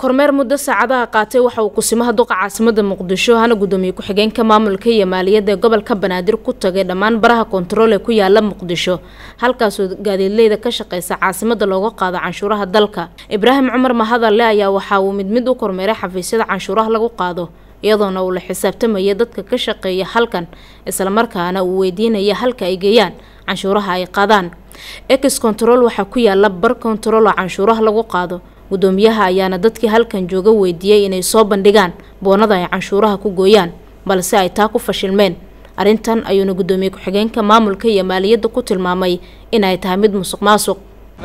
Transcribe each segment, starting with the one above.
kormeer muddo saacadaha qaatay waxa uu kusimaha duqa caasimada muqdisho hana gudoomiye ku-xigeenka maamulka iyo maaliyadda ee gobolka banaadir ku tagay dhammaan baraha kontarool ee ku yaala muqdisho halkaasoo gaadiidleyda ka shaqeysa caasimada looga qaado canshuuraha dalka ibraahim cumar mahadalle ayaa waxa uu mid mid u kormeeray xafiisyada canshuuraha lagu qaado iyadoona uu la xisaabtamaya dadka ka shaqeeya halkan islamarkaana uu weydiinaya halka ay geeyaan canshuuraha ay qaadaan ex control waxaa ku yaala bar control oo canshuuraha lagu qaado gudoomiyaha ayaana dadkii halkan jooga weydiiyey inay soo bandhigaan boonada ay canshuuraha ku gooyaan balse ay taa ku fashilmeen arrintan ayuuna gudoomiye ku-xigeenka maamulka iyo maaliyadda ku tilmaamay inay tahay mid musuq maasuq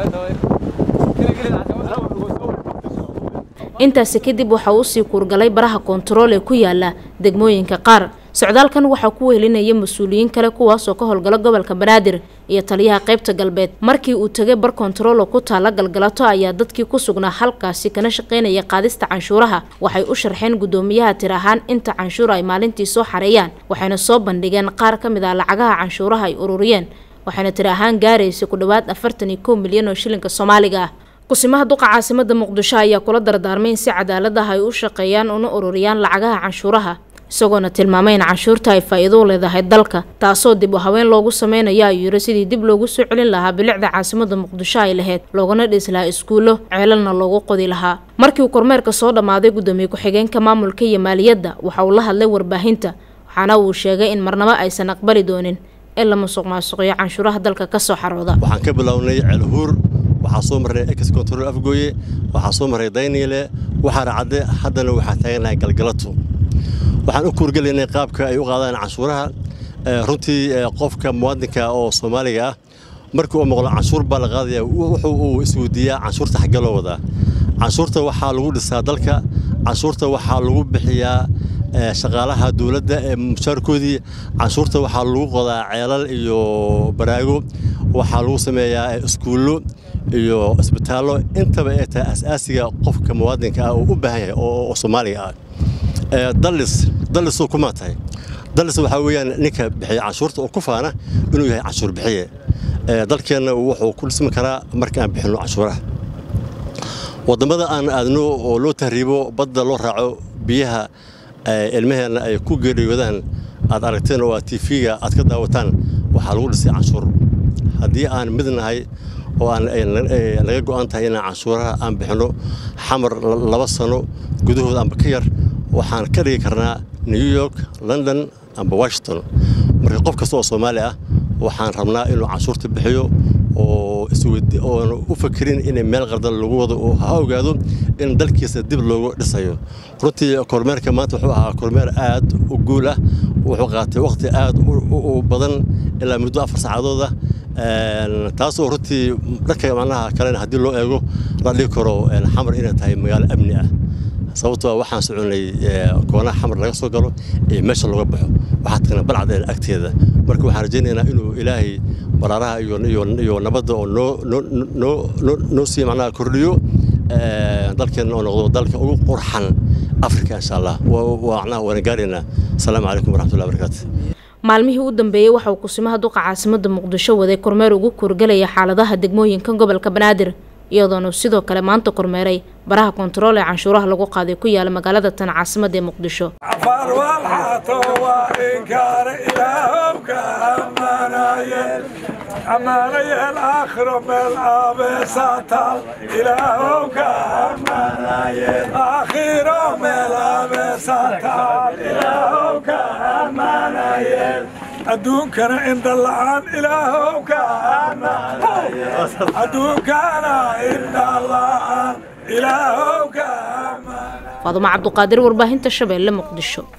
intaasi kadib waxa uu usii kuurgalay baraha kontarool ee ku yaala degmooyinka qaar socdaalkan waxaa ku wehelinaya mas-uuliyiin kale kuwaasoo ka howlgala gobolka banaadir iyo taliyaha qeybta galbeed markii uu tegay bar kontarool oo ku taala galgalato ayaa dadkii ku sugnaa halkaasi kana shaqeynaya qaadista canshuuraha waxay u sharxeen gudoomiyaha tir ahaan inta canshuur ay maalintii soo xareeyaan waxayna soo bandhigeen qaar ka mid ah lacagaha canshuuraha ay ururiyeen waxayna tir ahaan gaaraysay ku dhowaad afartan iyo kow milyan oo shilinka soomaaliga ah kusimaha duqa caasimada muqdisho ayaa kula dardaarmay in si cadaalad ah ay u shaqeeyaan una ururiyaan lacagaha canshuuraha isagoona tilmaamay in canshuurta ay faa-iido u leedahay dalka taasoo dib u haween loogu sameynayo ayuu yiri sidii dib loogu soo celin lahaa bilicda caasimada muqdisho ay lahayd loogana dhis lahaa iskuullo ceelalna loogu qodi lahaa markii uu kormeerka soo dhammaaday gudoomiye ku-xigeenka maamulka iyo maaliyadda waxa uu la hadlay warbaahinta waxaana uu sheegay in marnabo aysan aqbali doonin in la musuq maasuqiyo canshuuraha dalka kasoo xarooda waxaan ka bilownay ceelhuur waxaa soo marray ex control afgooye waxaa soo marray dayniile waxaana cadde haddana waxaa taaganahay galgalato waxaan u kuurgelaynay qaabka ay u qaadaan canshuuraha runtii qofka muwaadinka oo soomaaliga ah markii uu maqlo canshuur baa la qaadaya wuxuu uu isweydiiyaa canshuurta xaggee loo wadaa canshuurta waxaa lagu dhisaa dalka canshuurta waxaa lagu bixiyaa shaqaalaha dowladda ee mushaarkoodii canshuurta waxaa lagu qodaa ceelal iyo baraago waxaa lagu sameeyaa iskuullo iyo isbitaallo intaba ay tahay asaasiga qofka muwaadinka ah oo u baahan yahay oo soomaaliga ah dallis dallisoo kuma tahay dallis waxaa weeyaan ninka bixiya canshuurta oo ku faana inuu yahay canshuur bixiye dalkeenna wuxuu ku dhismi karaa marka aan bixinno canshuuraha waddamada aan aadno oo loo tahriibo badda loo raaco biyaha ilmaheenna ay ku geeriyoodaan aad aragteen oo aad tiifiga aad ka daawataan waxaa lagu dhisay canshuur haddii aan mid nahay oo aan naga go'an tahay inaan canshuuraha aan bixinno xamar laba sano gudahood amba ka yar waxaan ka dhigi karnaa new york london amba washington marka qof kasta oo soomaali ah waxaan rabnaa inuu canshuurta bixiyo oo oona u fakerin in meel qardan lagu wado oo ha ogaado in dalkiisa dib loogu dhisayo runtii kormeerka maanta wuxuu ahaa kormeer aad u guul ah wuxuu qaatay wakhti aad u badan ilaa muddo afar saacadood ah taasoo runtii dhanka macnaha kalena haddii loo eego la dhigi karo xamar inay tahay magaalo amni ah sababtoo waxaan soconay koonaha xamar laga soo galo ee meesha looga baxo waxaa tagna balcadeen agteeda marka waxaan rajaynaynaa inuu ilaahay baraaraha iyo nabadda oo noo sii macnaha kordhiyo dalkeenna oo noqdo dalka ugu qurxan afrika insha allah macnaha waana gaaraynaa asalaamu calaykum waraxmatullahi barakaatu maalmihii u dambeeyey waxa uu kusimaha duqa caasimada muqdisho waday kormeer ugu kuurgalaya xaaladaha degmooyinka gobolka banaadir iyadoona sidoo kale maanta kormeeray baraha kontarool ee canshuuraha lagu qaaday ku yaala magaalada tan caasimada ee muqdisho adduunkana indha la'aan ilaahow ka adduunkana indha la'aan ilaahow ka faadumo cabduqaadir warbaahinta shabeelle muqdisho